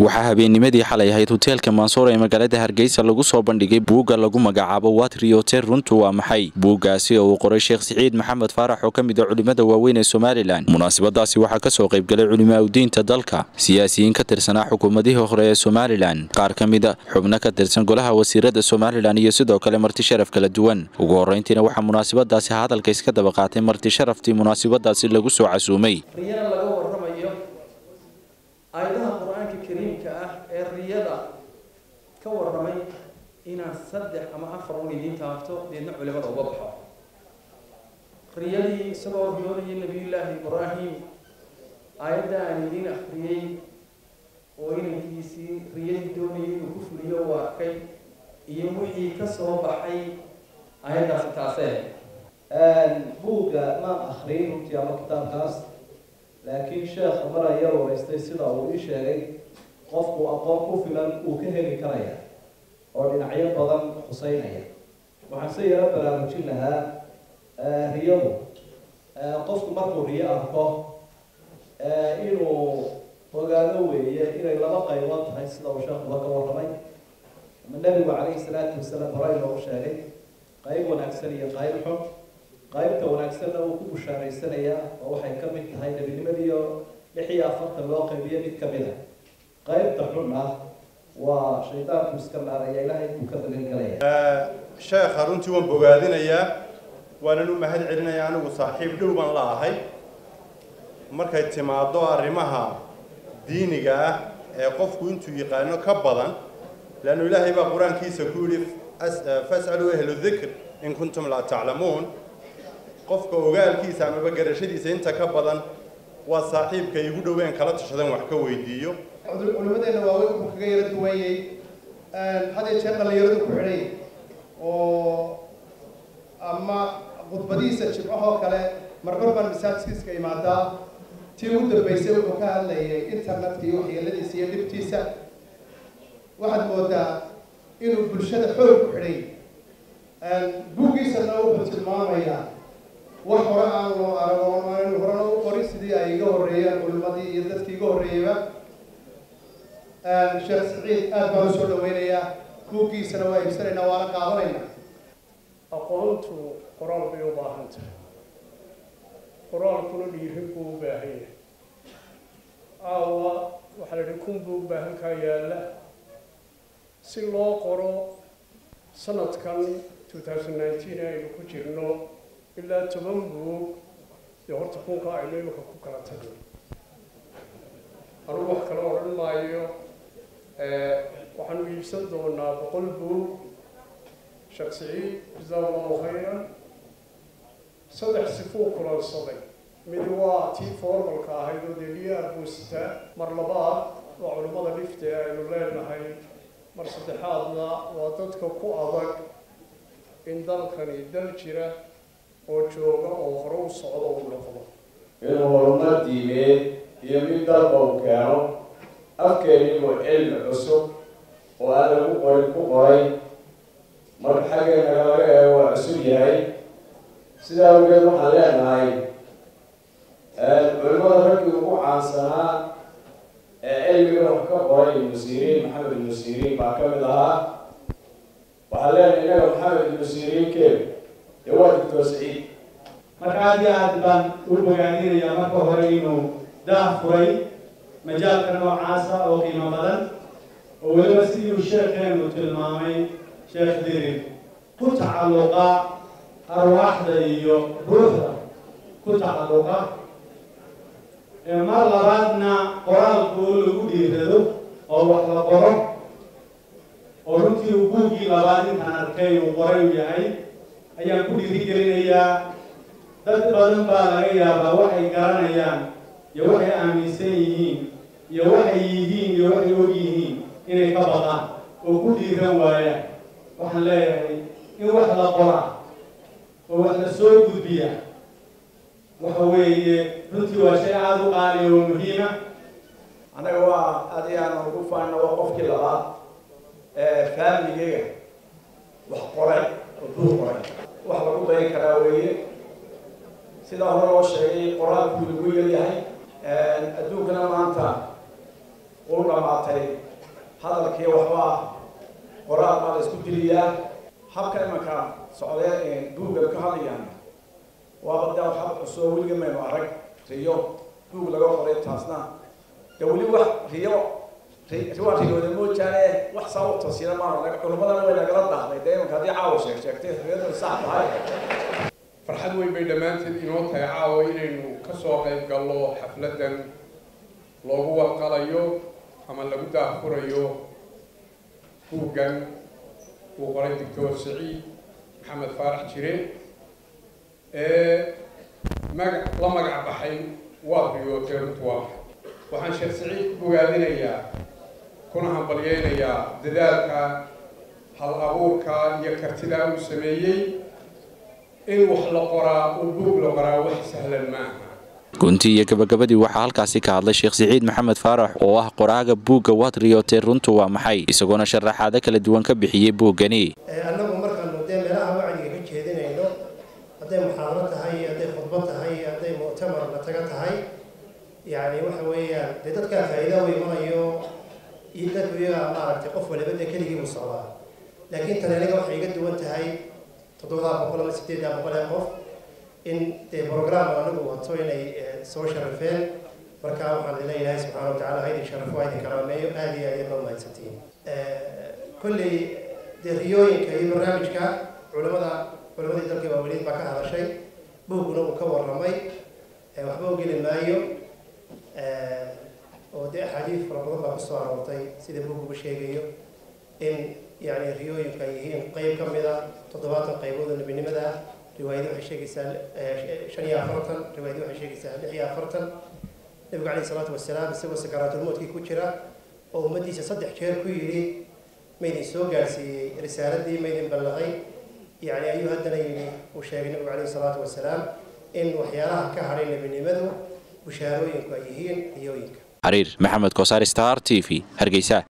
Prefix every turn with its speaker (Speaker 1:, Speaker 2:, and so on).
Speaker 1: waxaa habeennimadii xalay ahayd hoteelka mansoor ee magaalada hargeysa lagu soo bandhigay buugga lagu magacaabo watriote runtu waa maxay buuggaasi oo uu qoray sheekh siciid maxamed faarax oo ka mid a culimmada waaweyn ee somalilan munaasabadaasi waxaa ka soo qaybgalay culimaauddiinta dalka siyaasiyiin ka tirsanaa xukuumadihii hore ee somalilan qaar ka mid a xubno ka tirsan golaha wasiirada somalilan iyo sidoo kale marti sharaf kala duwan ugu horrayntiina waxaa munaasabadaasi hadalka iska daba qaatay marti sharaftii munaasabadaasi lagu soo casuumay
Speaker 2: riyana laga warramayo aayadaha qur-aanka kariimka ah ee riyada ka warramay inaan saddex ama afar un idiin taabto deedna culimada uga baxo riyadii isagoo riyoonayay nabiyullaahi ibraahim aayadda aan idiin akhriyey oo inankiisii riyadii doonayay inuu ku fuliyo uu arkay iyo wixii ka soo baxay aayaddaasi taasee
Speaker 3: buugga maan akhriyay runtii ama kitaabkaas laakiin sheekha mar aya waraystay sida uu ii sheegay qofku aqoon ku filan uu ka heli karaya oo dhinacyo badan xuseynaya waxaan se yaro baraarujin lahaa riyadu qofku markuu riyo arko inuu ogaado weeye inay laba qaybood tahay sida uu sheekuba ka warramay ama nebigu calayhi salaatu wasalaam hore inoogu sheegay qayb wanaagsan iyo qayb xun qaybta wanaagsanna uu ku bushaaraysanayaa oo waxay ka mid tahay nebinimadiiyo lix iyo afartan loo qaybiyo mid ka mid a qaybta xun ah waa shaydaanku iska naaraya ilaahay buu ka dagan galaya
Speaker 4: sheekha runtii waan bogaadinayaa waanan u mahad celinayaa anigu saaxiib dhow baan la ahay markay timaado arrimaha diiniga ah ee qofku intuu yaqaano ka badan leannu ilaahay baa qur-aankiisa ku yidhi fas'aluu ahlu dikr in kuntum laa taclamuun qofka ogaalkiisa amaba garashadiisa inta ka badan waa saaxiibka igu dhoween kala tashadan wax ka weydiiyo
Speaker 5: culimadeena waaweyn wuxuu kaga yara duwanyay had iyo jeer dhalinyaradu ku xidhay oo ama khudbadihiisa jimcahoo kale marmar baan masaajkiiska imaadaa tii ugu dambeysay wuxuu ka hadlayay internetka iyo waxyeeladiisa iyo dhibtiisa waxaad moodaa inuu bulshada xoog ku xidhay buuggiisana wuxuu tilmaamayaa wax hore aan loo arago horena u qorin sidii ay iga horreeyeen culimadii iyo dadkii iga horreeyeyba sheekh saciid aad baan usoo dhaweynayaa buuggiisana waa iibsanaynaa waana qaadanaynaa
Speaker 6: aqoontu qoraal bay u baahan tahay qoraalkuna dhiirin buu u baahan yahay aawa waxaa la idhi kun buu u baahan kaa yaalla si loo qoro sanadkan two thousand nineteen aynu ku jirno ilaa toban buug dee horta kunka aynu imika ku kala tagno anugu wax kale odhan maayo waxaanu iibsan doonaa boqol buug sheekh siciid jasaa allahu khayran saddex sifuu kulansaday mid waa tii formalka ahayd oo dee liyaar buu sitaa mar labaad waa culimmada dhifte aynu leenahay mar saddexaadna waa dadka ku adag in dalkani dal jira oo jooga oo hore u socdo u noqdo
Speaker 7: inuu horumar diimeed iyo mid dalba uu keeno afkeenibu cilmi cusub oo aan lagu qorin ku qoray marka xaggeennaga laga eego waa cusub yahay sidaa awgeed waxaan leenahay culimada raggii ugu caansanaa ee cilmiga wax ka qoray ibnu siriin maxamed ibnu siriin baa ka mid ahaa waxaan leenahay innaga maxamed ibnu siriin keel dee waa doctor saciid
Speaker 8: marka aad iyo aad baan u bogaadinayaa marka hore inuu daah furay majaalka noocaasa oo qiimo badan oo weliba siduu sheekheenu tilmaamay sheekh dirin ku tacalluqa arwaaxda iyo ruuxda ku tacalluqa mar labaadna qoraalku oo lagu dhiirado oo wax la qoro oo runtii uu buuggii labaad intaan arkay uu qoray u yahay ayaan ku dhiirigelinayaa dad badan baa laga yaabaa waxay garanayaan iyo waxay aaminsan yihiin iyo waxay yihiin iyo waxay og yihiin inay ka baqaan oo ku dhiiran waayaan waxaan leeyahay in wax la qora oo wax la soo gudbiya waxa weeye runtii waa shay aada u qaaliya oo muhiima
Speaker 9: annaga waa aad iyo aan ugu faanna waa qofkii labaad ee faamligeyga wax qoray oo buur qoray wax lagu dayin karaa weeye sidaa hore loo sheegay qoraalkuu lagu yaryahay adduunkana maanta uu dhammaatay hadalkii waxbaa qoraal baa la isku diliyaa habka imanka socdee buugga ka hadlayaan waaba daa hab cusub weliga maynu arag riyo buug laga qoray taasna de weli wax riyo riwaa riyooda moojaane wax saa u tasiira maana culummadana way nagala daahday dee imanka haddii caawa sheeg sheegtay riyadu sax tahay
Speaker 6: farxad weyn bay dhammaanteed inoo tahay caawa inaynu ka soo qayb gallo xafladdan loogu warqalayo ama lagu daahfurayo buuggan uu qoray doctor saciid maxamed faarax jire ee maga la magac baxay waa riyootee runtuwa waxaan sheekh saciid ku bogaadinayaa kuna hambalyeynayaa dadaalka hal abuurka iyo kartidaa uu sameeyey in wax la qoraa oo buug la qoraa wax sahlan maaha
Speaker 1: gunti iyo gabagabadii waxaa halkaasi ka hadlay sheekh siciid maxamed faarax oo ah qoraaga buugga waad riyootee runtu waa maxay isagoona sharaxaado kala duwan ka bixiyey buuggani
Speaker 5: annagu markaanu dee meelaha wacdiga ka jeedinayno hadday muxaadaro tahay hadday khudbo tahay hadday muctamar la taga tahay yacni waxa weeyaan dee dadkaa faa'iida u imanayo iyo dadku iyagaa maaragtay qof waliba dee keligii buu socdaa laakiin tani aniga waxay iga duwan tahay toddobadaa boqol ama sideeddaa boqol ee qof in dee program anagu wato inay soo sharafeen marka waxaan leeyahay subxaana wa tacala haydin sharafo haydin karaameeyo aada iyo aad baa mahadsantiin kolley dee riyooyinka iyo barnaamijka culamada culamadii dalka waaweliid baa ka hadashay buugguna uu ka warramay waxba u geli maayo oo dee axaadiis fara badan baa kusoo aroortay sida buugguba sheegayo in yani riyooyinku ay yihiin qeyb ka mid a toddobaatan qaybood oo nebinimada ah riwaayadi waxay sheegaysaa shan iyo afartan riwaayadi waxay sheegaysaa lix iyo afartan nabigu calayhi salaatu wasalaam isagoo sakaraatulmoodkii ku jira oo ummaddiisa saddex jeer ku yidhi maydin soo gaarsiiyey risaaladii maydin ballaqay yani ayuu haddana yidhi uu sheegay nabigu calayhi salaatu wasalaam in waxyaalaha ka hadhay nebinimadu bushaarooyinku ay yihiin riyooyinka
Speaker 1: xariir maxamed kosaar star t v hargeysa